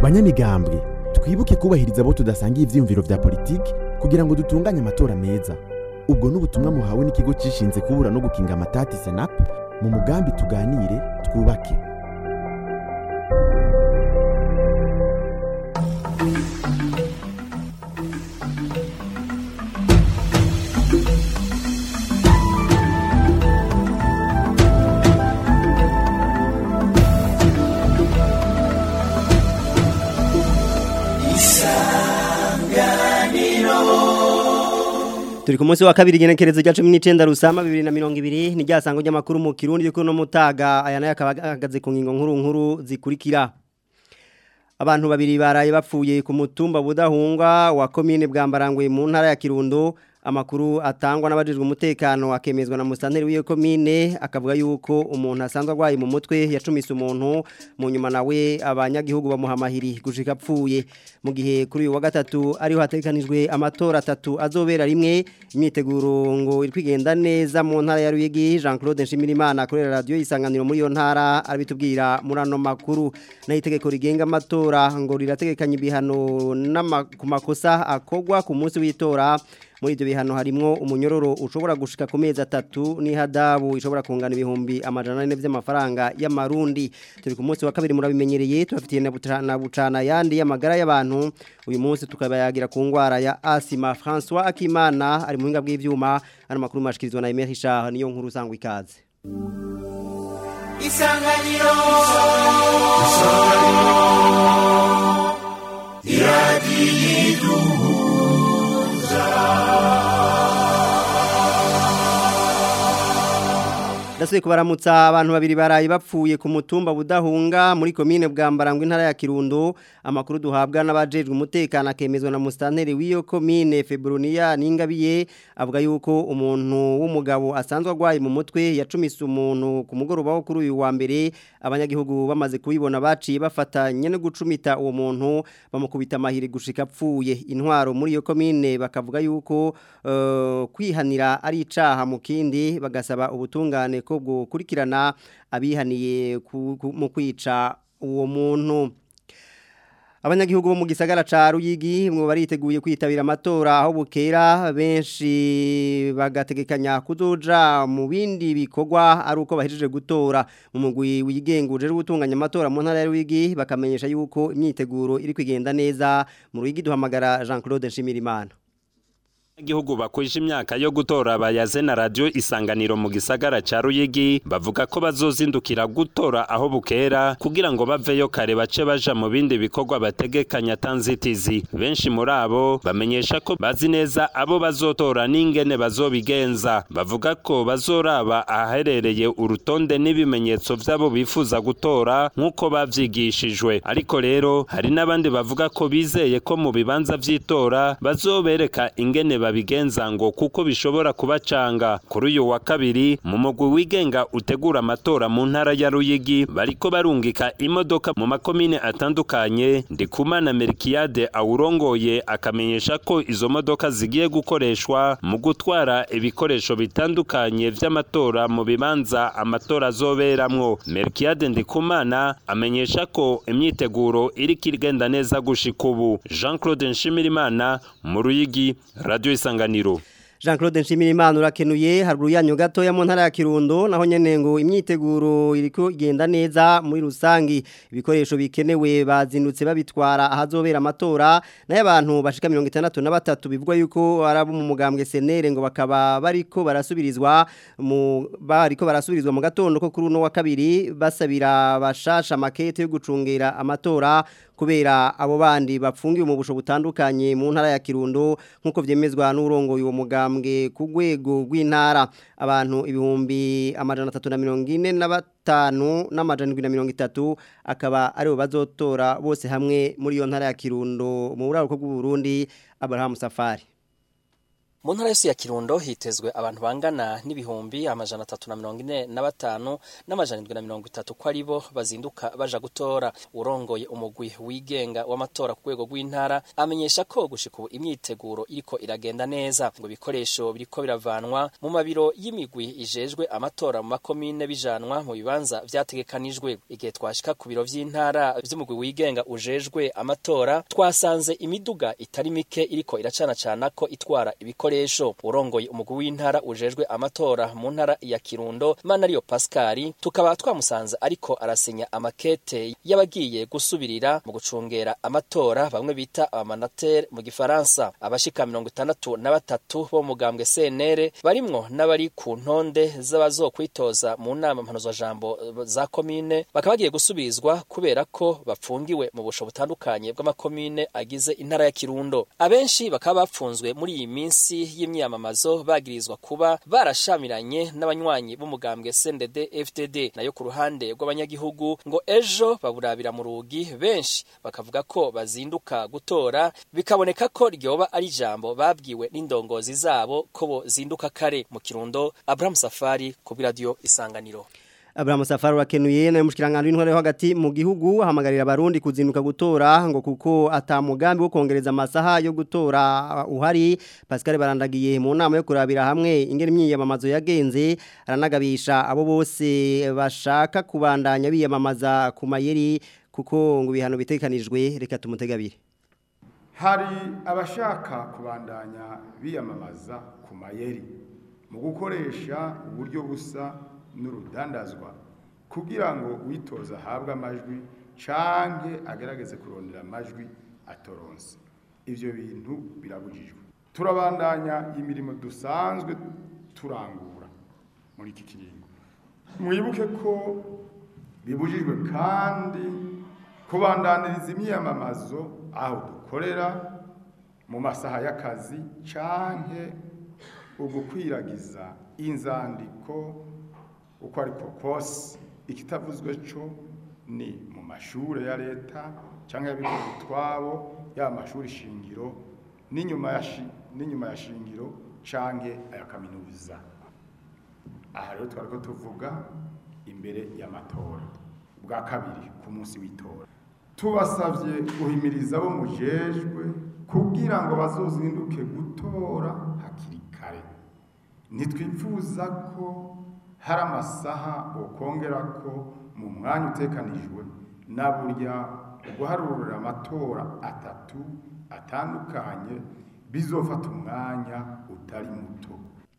banyamigambwe twibuke kubahiriza abo tudasangiye ivyiyumviro vya politiki kugira ngo dutunganye amatora meza ubwo n'ubutumwa muhawe n'ikigo cishinze kubura no gukinga amatati senap mu mugambi tuganire twubake Turi ku munsi wa kabiri genekerezo rya 19 rusama 2020 ni ryasango ry'amakuru mu Kirundi yuko no mutaga aya nayo akabagaze ku ngingo nkuru nkuru zikurikira Abantu babiri baraye bapfuye ku mutumba budahunga wa commune bwambarangwe mu ntara ya Kirundo amakuru atangwa n'abajijwe umutekano akemezwa na musanteri w'iyo commune akavuga yuko umuntu asanzwe agwaye mu mutwe yacumise umuntu mu nyuma nawe abanyagihugu bamuhamahiri gushika apfuye mu gihe kuri uyu wa gatatu ariho hatekanijwe amatora atatu azobera rimwe imyiteguro ngo iri kwigenda neza mu ntara ya Ruyigi Jean Claude Nshimirimana akorera radio isanganiro muri iyo ntara arabitubwira muri ano makuru naho itegeko rigenga amatora ngo rirategekanya ibihano ku makosa akogwa ku munsi w'itora muri ibyo bihano harimo umunyororo ushobora gushika ku mezi atatu n'ihadabu ishobora kungana ibihumbi amajana ane by'amafaranga y'amarundi turi ku munsi wa kabiri murabimenyereye tubafitiye na bucana yandi y'amagara y'abantu uyu munsi tukabayagira ku ndwara ya asima François Akimana ari mu buhinga bw'ibyuma ano makuru mashikirizwa na Emery Richard niyo nkuru usangwa ikaze isanganiro isanganiro iradiyiduhu Dasuye kubaramutsa abantu babiri baraye bapfuye ku mutumba budahunga muri komine bwambarangwa intara ya Kirundo amakuru duhabwa n'abajejwe umutekano akemezwa na mustanteri w'iyo komine Febronia Ningabiye avuga yuko umuntu w'umugabo asanzwe agwaye mu mutwe yacumise umuntu ku mugoroba wo kuri uyu wa mbere abanyagihugu bamaze kubibona baciye bafatanye no gucumita uwo muntu bamukubita amahiri gushika apfuye intwaro muri iyo komine bakavuga yuko uh, kwihanira ari icaha mu kindi bagasaba ubutungane ko gukurikirana abihaniye mu kwica uwo muntu abanyagihugu bo mu gisagara ca Ruyigi mwo bariteguye kwitabira amatora aho bukera benshi bagategekanya kuzoja mu bindi bikorwa ari uko bahejeje gutora mu mugwi wigenguje gutunganya amatora mu ntara ya Ruyigi bakamenyesha yuko imyiteguro iri kwigenda neza mu Ruyigi duhamagara Jean Claude Nshimirimana Igihugu bakwije imyaka yo gutora bayaze na radio isanganiro mu gisagara ca Ruyigi bavuga ko bazozindukira gutora aho bukera kugira ngo baveyo kare bace baja mu bindi bikorwa bategekanya tanzitizi benshi muri abo bamenyesha ko bazi neza abo bazotora n'ingene bazobigenza bavuga ko bazoraba ahaherereye urutonde n'ibimenyetso vy'abo bifuza gutora nk'uko bavyigishijwe ariko rero hari n'abandi bavuga ko bizeye ko mu bibanza vy'itora bazobereka ingene babigenza ngo kuko bishobora kubacanga kuri uyu wa kabiri mu mugwi wigenga utegura amatora mu ntara ya Ruyigi bariko barungika imodoka mu makomine atandukanye ndikumana Merkiade awurongoye akamenyesha ko izo modoka zigiye gukoreshwa mu gutwara ibikoresho bitandukanye vy'amatora mu bibanza amatora azoberamwo Merkiade ndikumana amenyesha ko imyiteguro iri kirigenda neza gushika ubu Jean Claude Nshimirimana mu Ruyigi radio isanganiro Jean Claude Nshimirimana urakenuye haruguru yanyu gato ya mu ntara ya Kirundo naho nyene ngo imyiteguro iriko igenda neza muri rusangi ibikoresho bikenewe bazindutse babitwara ahazobera amatora naye abantu bashika 63 bivugwa yuko arabo mu mugambwe senere ngo bakaba bariko barasubirizwa mu bariko barasubirizwa mu gatondo ko kuri uno wa kabiri basabira bashasha makete yo gucungera amatora kubera abo bandi bapfungiwe mu busho butandukanye mu ntara ya Kirundo nkuko vyemezwa n'urongo uwo mugambwe ku rwego rw'intara abantu ibihumbi amajana 345 n'amajana 730 akaba aribo bazotora bose hamwe muri iyo ntara ya Kirundo mu buraruko bw'u Burundi Abraham Safari mu ntara yose ya kirundo hitezwe abantu bangana n'ibihumbi amajana atatu na mirongo ine na batanu n'amajana indwi na mirongo itatu ko ari bo bazinduka baja gutora urongoye umugwi wigenga w'amatora ku rwego rw'intara amenyesha ko gushika ubu imyiteguro iriko iragenda neza ngo ibikoresho biriko biravanwa mu mabiro y'imigwi ijejwe amatora mu makomine bijanwa mu bibanza vyategekanijwe igihe twashika ku biro vy'intara vy'umugwi wigenga ujejwe amatora twasanze imiduga itari mike iriko iracanacana ko itwara ibikoresho urongoye umugwi w'intara ujejwe amatora mu ntara ya Kirundo Manariyo Pascal tukaba twamusanze ariko arasinya amakete y'abagiye gusubirira mu gucungera amatora bamwe bita abamanatere mu gifaransa abashika mirongo itandatu na batatu bo mugambwe CNR barimwo n'abari ku ntonde z'abazokwitoza mu nama mpanuzwa jambo za komine bakaba bagiye gusubirizwa kubera ko bapfungiwe mu busho butandukanye bw'amakomine agize intara ya Kirundo abenshi bakaba bapfunzwe muri iyi minsi y'imyamamazo bagirizwa kuba barashamiranye n'abanywanyi b'umugambwe CNDD FDD nayo ku ruhande rw'abanyagihugu ngo ejo baburabira mu rugi benshi bakavuga ko bazinduka gutora bikaboneka ko ryoba ari ijambo babwiwe n'indongozi zabo ko bo zinduka kare mu Kirundo Abraham Safari ku radio Isanganiro Abraham Safari wakenuye na mushikirangano w'intware yo hagati mu gihugu hamagarira abarundi kuzinduka gutora ngo kuko atamugambi wo kongereza amasaha yo gutora uhari Pascal barandagiye mu nama yo kurabira hamwe ingene imyiyamamazo yagenze aranagabisha abo bose bashaka kubandanya biyamamaza ku mayeri kuko ngo ibihano bitekanijwe reka tumutegabire hari abashaka kubandanya biyamamaza ku mayeri mu gukoresha uburyo busa n'urudandazwa kugira ngo uwitoza ahabwe amajwi canke agerageze kurondera amajwi atoronse ivyo bintu birabujijwe turabandanya imirimo dusanzwe turangura muri iki kiringo mwibuke ko bibujijwe kandi kubandaniriza imyiyamamazo aho dukorera mu masaha y'akazi canke ugukwiragiza inzandiko uko ariko kose ikitavuzwe cyo ni mu mashuri ya leta cyangwa y'abikorera utwabo yaba amashuri shingiro n'inyuma ya n'inyuma ya shingiro cyangwa aya kaminuza aha rero twari ko tuvuga imbere y'amatora bwa kabiri ku munsi w'itora tubasabye guhimiriza abo mujejwe kugira ngo bazozinduke gutora hakiri kare ntitwifuza ko hari amasaha ukongera ko mu mwanya utekanijwe na burya guharurira amatora atatu atandukanye bizofata umwanya utari muto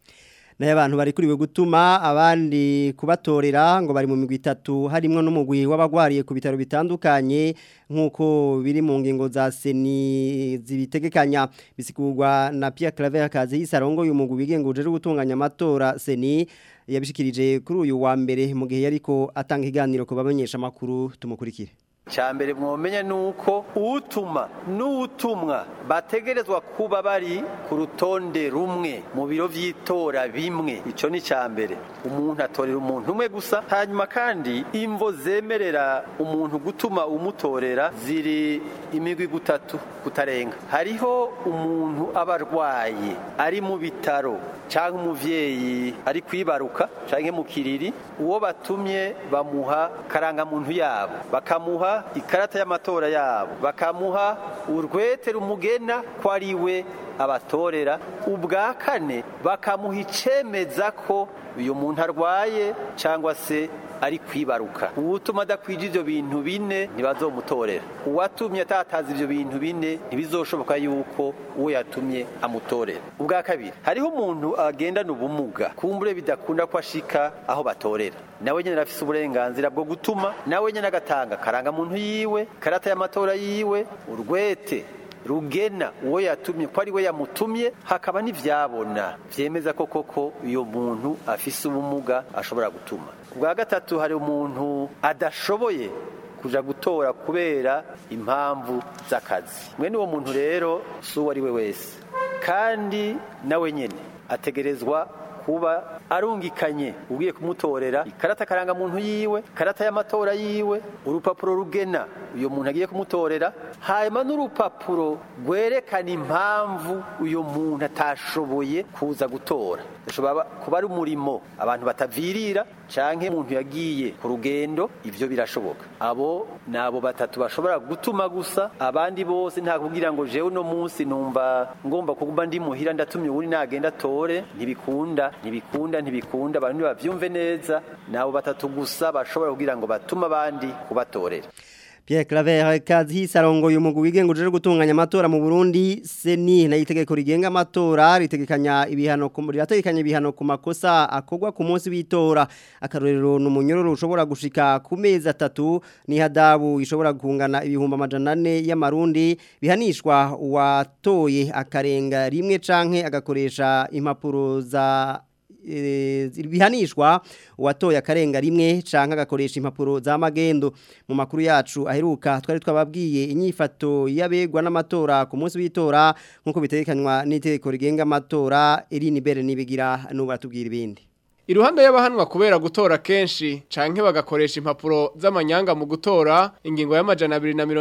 nayo abantu bari kuriwe gutuma abandi kubatorera ngo bari mu migwi itatu harimo n'umugwi w'abagwariye ku bitaro bitandukanye nk'uko biri mu ngingo za seni zibitegekanya bisigurwa na Pierre Claver Kazi isarongo uyu mugwi wigenga uje gutunganya amatora seni yabishikirije kuri uyu wa mbere mu gihe yariko atanga iganiro ku bamenyesha makuru tumukurikire cyambere mwomenya nuko utuma n'utumwa bategerezwa kuba bari ku rutonde rumwe mu biro vy'itora bimwe ico ni cyambere umuntu atorera umuntu umwe gusa hanyuma kandi imvo zemerera umuntu gutuma umutorera ziri imigwi gutatu kutarenga hariho umuntu aba arwaye ari mu bitaro cyangwa umuvyeyi ari kwibaruka canke mu kiriri uwo batumye bamuha karangamuntu yabo bakamuha ikarata y'amatora yabo bakamuha urwete rumugena ko ari we abatorera ubwa kane bakamuha icemeza ko uyu muntu arwaye cyangwa se ari kwibaruka uwutuma adakwije ibyo bintu bine ntibazomutorera uwatumye atataza ibyo bintu bine ntibizoshoboka yuko uwo yatumye amutorera ubwa kabiri hariho umuntu agendana ubumuga kumbure bidakunda ko ashika aho batorera nawe nyine arafise uburenganzira bwo gutuma nawe nyine agatanga karangamuntu yiwe karata y'amatora yiwe urwete rugena uwo yatumye ko ari we yamutumye hakaba n'ibyabona byemeza ko koko uyu muntu afise ubumuga ashobora gutuma ubwa gatatu hari umuntu adashoboye kuja gutora kubera impamvu z'akazi mwene uwo muntu rero si uwo ari we wese kandi nawe nyine ategerezwa kuba arungikanye ugiye kumutorera ikarata karangamuntu yiwe karata y'amatora yiwe urupapuro rugena uyo muntu agiye kumutorera hanyuma n'urupapuro rwerekana impamvu uyo muntu atashoboye kuza gutora ashobora kuba ari umurimo abantu batavirira canke umuntu yagiye ku rugendo ivyo birashoboka abo nabo batatu bashobora gutuma gusa abandi bose nta kugira ngo jewe uno munsi numva ngomba kuguma ndi muhira ndatumye uri nagenda tore ntibikunda ntibikunda ntibikunda abantu bavyumve neza nabo batatu gusa bashobora kugira ngo batume abandi kubatorera Pierre Claver kazi sarongo yumugu wigenga uje gutunganya amatora mu Burundi seni na itegeko rigenga amatora ritegekanya ibihano ku rirategekanya ibihano ku makosa akogwa ku munsi w'itora akarorero numunyororo ushobora gushika ku mezi atatu ni hadabu ishobora kungana ibihumba amajana 4 y'amarundi bihanishwa watoye akarenga rimwe canke agakoresha impapuro za bihanishwa uwatoye akarenga rimwe canke agakoresha impapuro za magendo mu makuru yacu aheruka twari twababwiye inyifato yabegwa n'amatora ku munsi w'itora nkuko bitekanywa n'itegeko rigenga amatora Eline Bere nibigira nubu atubwira ibindi Iruhande y'abahanwa kubera gutora kenshi canke bagakoresha impapuro z'amanyanga mu gutora ingingo y'amajana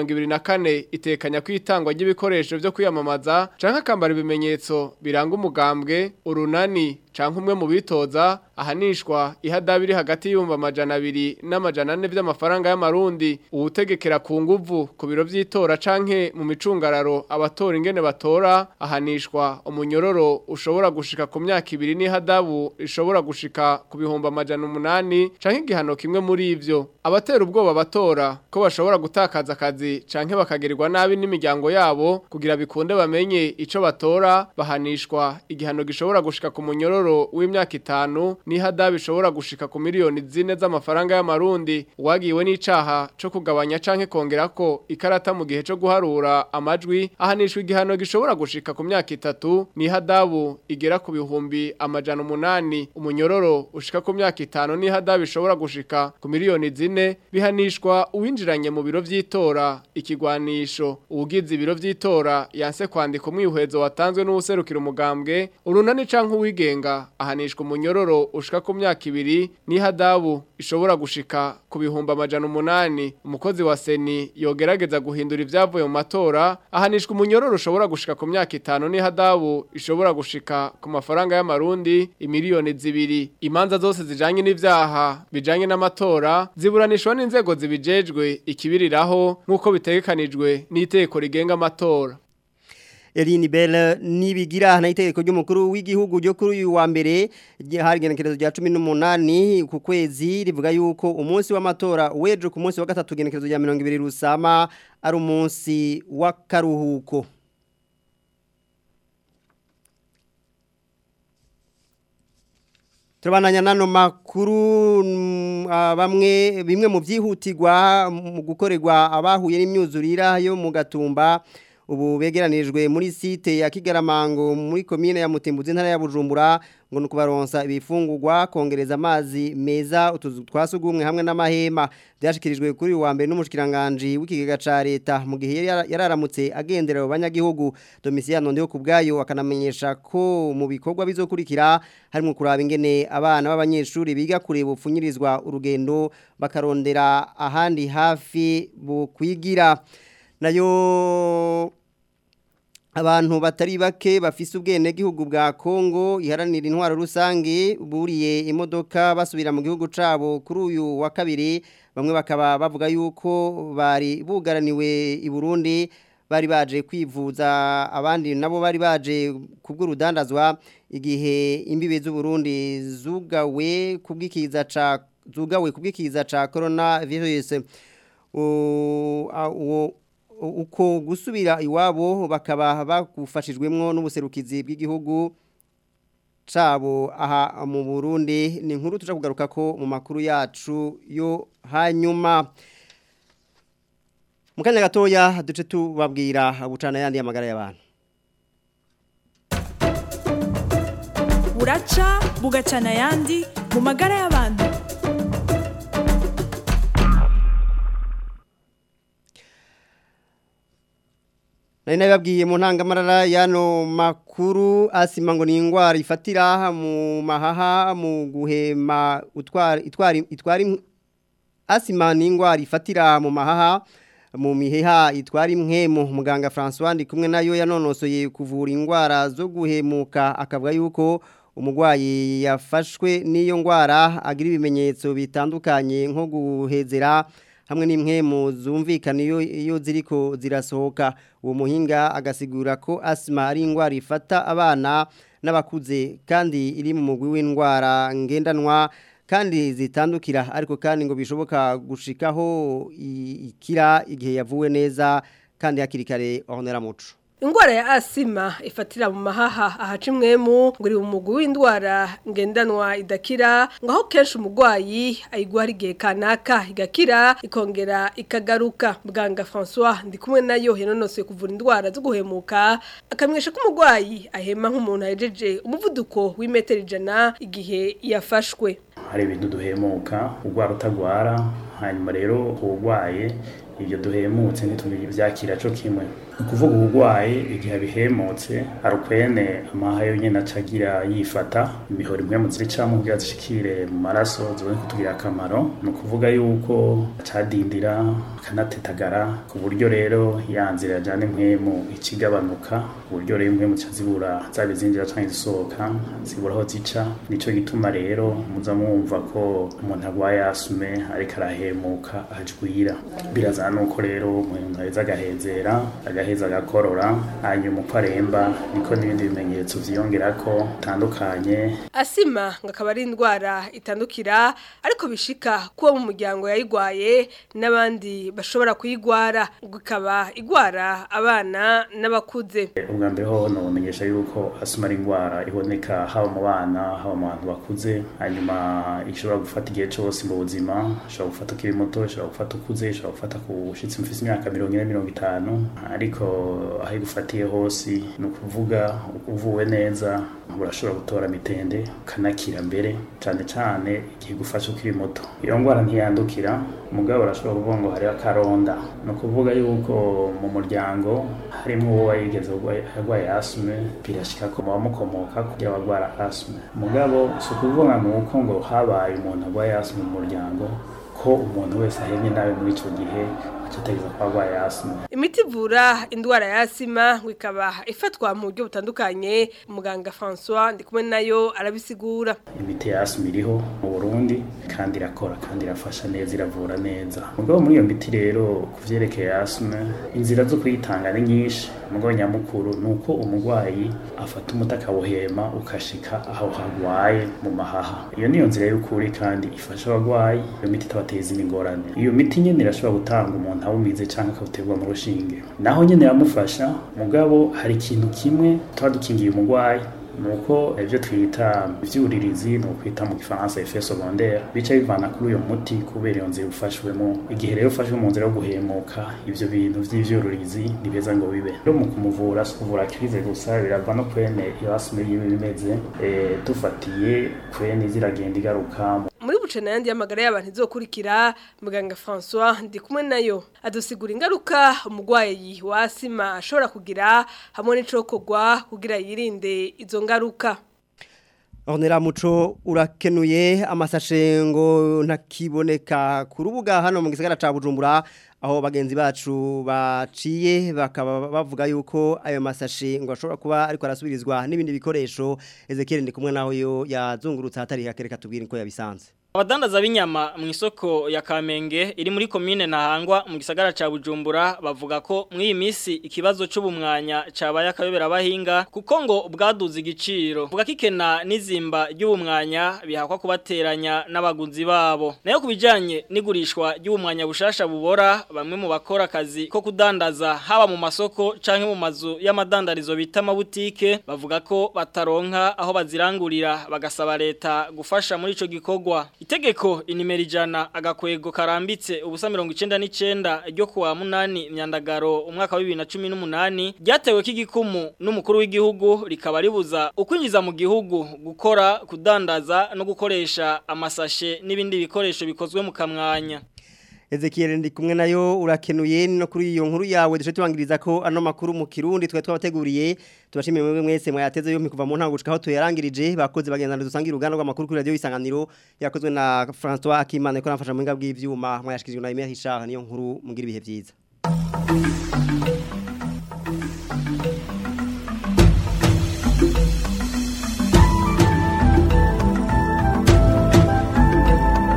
224 itekanya kwitangwa ry'ibikoresho byo kwiyamamaza canke akambara ibimenyetso biranga umugambwe urunani canke umwe mu bitoza ahanishwa ihadabiri hagati y'ibihumbi amajana abiri n'amajana ane by'amafaranga y'amarundi uwutegekera ku nguvu ku biro by'itora canke mu micungararo abatora ingene batora ahanishwa umunyororo ushobora gushika ku myaka ibiri n'ihadabu ishobora gushika ku bihumbi amajana umunani canke igihano kimwe muri ivyo abatera ubwoba batora ko bashobora gutakaza akazi canke bakagirirwa nabi n'imiryango yabo kugira bikunde bamenye ico batora bahanishwa igihano gishobora gushika ku munyororo w'imyaka itanu n'ihadabu ishobora gushika ku miliyoni zine z'amafaranga y'amarundi uwagiwe n'icaha co kugabanya canke kongera ko ikarata mu gihe co guharura amajwi ahanishwa igihano gishobora gushika ku myaka itatu n'ihadabu igera ku bihumbi amajana umunani umunyororo ushika ku myaka itanu n'ihadabu ishobora gushika ku miliyoni zine bihanishwa uwinjiranye mu biro vy'itora ikigwanisho uwugize ibiro vy'itora yanse kwandika umwihwezo watanzwe n'uwuserukira umugambwe urunani canke uwigenga ahanishwa umunyororo ushika ku myaka ibiri n'ihadabu ishobora gushika ku bihumbi amajana umunani umukozi wa seni yogerageza guhindura ivyavuye mu matora ahanishwa umunyororo ushobora gushika ku myaka itanu n'ihadabu ishobora gushika ku mafaranga y'amarundi imiliyoni zibiri imanza zose zijanye n'ivyaha bijanye n'amatora ziburanishwa n'inzego zibijejwe ikibiriraho nk'uko bitegekanijwe n'iteko rigenga amatora Eline Bell nibigira na itegeko ry'umukuru w'igihugu ryo kuri uyu wa mbere hari genekerezo rya 18 ku kwezi rivuga yuko umunsi w'amatora weje ku munsi wa gatatu genekerezo rya 200 rusama ari umunsi w'akaruhuko Turabandanya nano makuru bamwe bimwe mu byihutirwa mu gukorerwa abahuye n'imyuzurira yo mu gatumba ubu begeranirijwe muri site ya Kigaramango muri commune ya Mutimbuzi ntara ya Bujumbura ngo nukubaronsa ibifungurwa kongereza amazi meza utuzu twasugumwe hamwe n'amahema byashikirijwe kuri wa mbere n'umushikiranganje w'ikigega ca leta mu gihe yararamutse agendera abanyagihugu Domiciano ndiho kubgayo akanamenyesha ko mu bikorwa bizokurikira harimo kuraba ingene abana b'abanyeshuri biga kureba upfunyirizwa urugendo bakarondera ahandi hafi bukwigira nayo abantu batari bake bafise ubwene gihugu bwa Kongo iharanira intwaro rusange buriye imodoka basubira mu gihugu cabo kuri uyu wa kabiri bamwe bakaba bavuga yuko bari bugaraniwe i Burundi bari baje kwivuza abandi nabo bari baje kubw'urudandazwa igihe imbibe z'u Burundi zugawe kubwikiza ca zugawe kubwikiza ca coronavirus uwo uko gusubira iwabo bakaba bagufashijwemwo n'ubuserukizi bw'igihugu cabo aha mu Burundi ni inkuru tuja kugaruka ko mu makuru yacu yo hanyuma mu kanya gatoya duce tubabwira bucana yandi y'amagara y'abantu buraca bugacana yandi mu magara y'abantu Nari nababwiye mu ntangamarara yano makuru asima ngo ni indwara ifatira mu mahaha mu guhema utwara itwara itwara asima ni indwara ifatira mu mahaha mu miheha itwara impwemu muganga François ndi kumwe nayo yanonosoye kuvura indwara zo guhemuka akavuga yuko umurwayi yafashwe n'iyo ndwara agira ibimenyetso bitandukanye nko guhezera hamwe n'impwemu zumvikana iyo iyo ziriko zirasohoka uwo muhinga agasigura ko asima ari indwara ifata abana n'abakuze kandi iri mu mugwi w'indwara ngendanwa kandi zitandukira ariko kandi ngo bishoboka gushikaho ikira igihe yavuwe neza kandi hakiri kare honera muco Ingwara ya asima ifatira mu mahaha ahaca imwemu ngo iri mu mugwi w'indwara ngendanwa idakira ngo aho kenshi umurwayi ayigwara igihe kanaka igakira ikongera ikagaruka muganga François ndi kumwe nayo yanonosoye kuvura indwara zo guhemuka akamwesha ko umurwayi ahema nk'umuntu ahejeje umuvuduko w'imetero ijana igihe yafashwe hari ibintu duhemuka urwara utagwara hanyuma rero urwaye ibyo duhemutse ntitubyakira cyo kimwe ni ukuvuga uburwayi igihe abihemutse hari ukwene amaha yonyine acagira yifata imihoro imwe mu ziricamo kugira zishikire mu maraso zibone kutugirira akamaro ni ukuvuga yuko acadindira akanatetagara ku buryo rero ya nzira yajyana impwemu ikigabanuka ku buryo rero impwemu zibura zaba izinjira cyangwa izisohoka zibura aho zica nicyo gituma rero muza mwumva ko umuntu arwaye asume ariko arahemuka ajwira birazana nuko rero umuntu aheza agahezera agaheza agakorora hanyuma uko aremba niko n'ibindi bimenyetso vyiyongera ko bitandukanye asima ngo akaba ari indwara itandukira ariko bishika kuba mu muryango yayigwaye n'abandi bashobora kuyigwara ngo ikaba igwara abana n'abakuze ubwa mbere ho nomenyesha yuko asima ari indwara iboneka haba mu bana haba mu bantu bakuze hanyuma ishobora gufata igihe cyose mu buzima ishobora gufata ukiri muto ishobora gufata ukuze ishobora gufata ku ushitse mfise imyaka mirongo ine mirongo itanu ariko aho igufatiye hose ni ukuvuga uvuwe neza urashobora gutora mitende ukanakira mbere cyane cyane igihe igufasha ukiri muto iyo ndwara ntiyandukira umugabo urashobora kuvuga ngo hariho akaronda ni ukuvuga yuko mu muryango harimo uwo wayigeze arwaye asume birashika ko bamukomoka kugira abagwara asume umugabo si ukuvuga ngo uko ngo habaye umuntu arwaye asume mu muryango ko umuntu wese ahemye nawe muri icyo gihe acategeza ko arwaye asima imiti ivura indwara ya asima ngo ikaba ifatwa mu buryo butandukanye muganga François ndi kumwe nayo arabisigura imiti ya asima iriho mu Burundi kandi irakora kandi irafasha neza iravura neza mugabo muri iyo miti rero ku vyerekeye asima inzira zo kuyitanga ni nyinshi mugabo nyamukuru ni uko umurwayi afata umuti akawuhema ukashika aho hagwaye mu mahaha iyo niyo nzira y'ukuri kandi ifasha abagwayi iyo miti itabateza imingorane iyo miti nyene irashobora gutanga umuntu awumize cyangwa akawuterwa mu rushinge naho nyene yamufasha mugabo hari ikintu kimwe tuba dukingiye umurwayi nuko ibyo twita ibyuririzi ni ukwita mu gifaransa effet secondaire bica bivana kuri uyo muti kubera iyo nzira ufashwemo igihe rero ufashwe mu nzira yo guhemuka ibyo bintu by'ibyuririzi ni beza ngo bibe rero mu kumuvura si ukuvura kirize gusa birava no kwene iyo asime yiwe bimeze dufatiye kwene ziragenda igaruka muri bucana yandi y'amagara y'abantu izokurikira muganga François ndi kumwe nayo adusigura ingaruka umurwayi wa asima ashobora kugira hamwe n'icokogwa kugira yirinde izo ngaruka Honera muco urakenuye amasashe ngo ntakiboneka ku rubuga hano mu gisagara ca Bujumbura aho bagenzi bacu baciye bakaba bavuga yuko ayo masashe ngo ashobora kuba ariko arasubirizwa n'ibindi bikoresho Ezekiel ndi kumwe naho yo yazungurutse hatari hakereka tubwire ko yabisanze Abadandaza b'inyama mu isoko ya Kamenge iri muri commune Ntahangwa mu gisagara ca Bujumbura bavuga ko mu iyi misi ikibazo c'ubumwanya cabaye akayobera abahinga kuko ngo bwaduze igiciro vuga kikena n'izimba ry'ubumwanya bihakwa kubateranya n'abaguzi babo nayo kubijanye n'igurishwa ry'ubumwanya bushasha bubora bamwe mu bakora akazi ko kudandaza haba mu masoko canke mu mazu y'amadandarizo bita amabutike bavuga ko bataronka aho bazirangurira bagasaba leta gufasha muri ico gikorwa Itegeko inimero ijana agakwego karambitse ubusa mirongo icenda n'icenda ryo kuwa munani myandagaro umwaka wa bibiri na cumi n'umunani ryatewe k'igikumu n'umukuru w'igihugu rikaba ribuza ukwinjiza mu gihugu gukora kudandaza no gukoresha amasashe n'ibindi bikoresho bikozwe mu kamwanya Ezekiel ndi kumwe nayo urakenuye no kuri iyo nkuru yawe dushe tubangiriza ko ano makuru mu Kirundi twa twabateguriye tubashimiye mwe mwese mwayateze yo kuva mu ntango gushika aho tuyarangirije bakoze bagendana dusangira uruganda rw'amakuru kuri radio isanganiro yakozwe na François Akimana ko nafasha mu ngabwi bw'ivyuma mwayashikijwe na Emile Richard niyo nkuru mugira ibihe byiza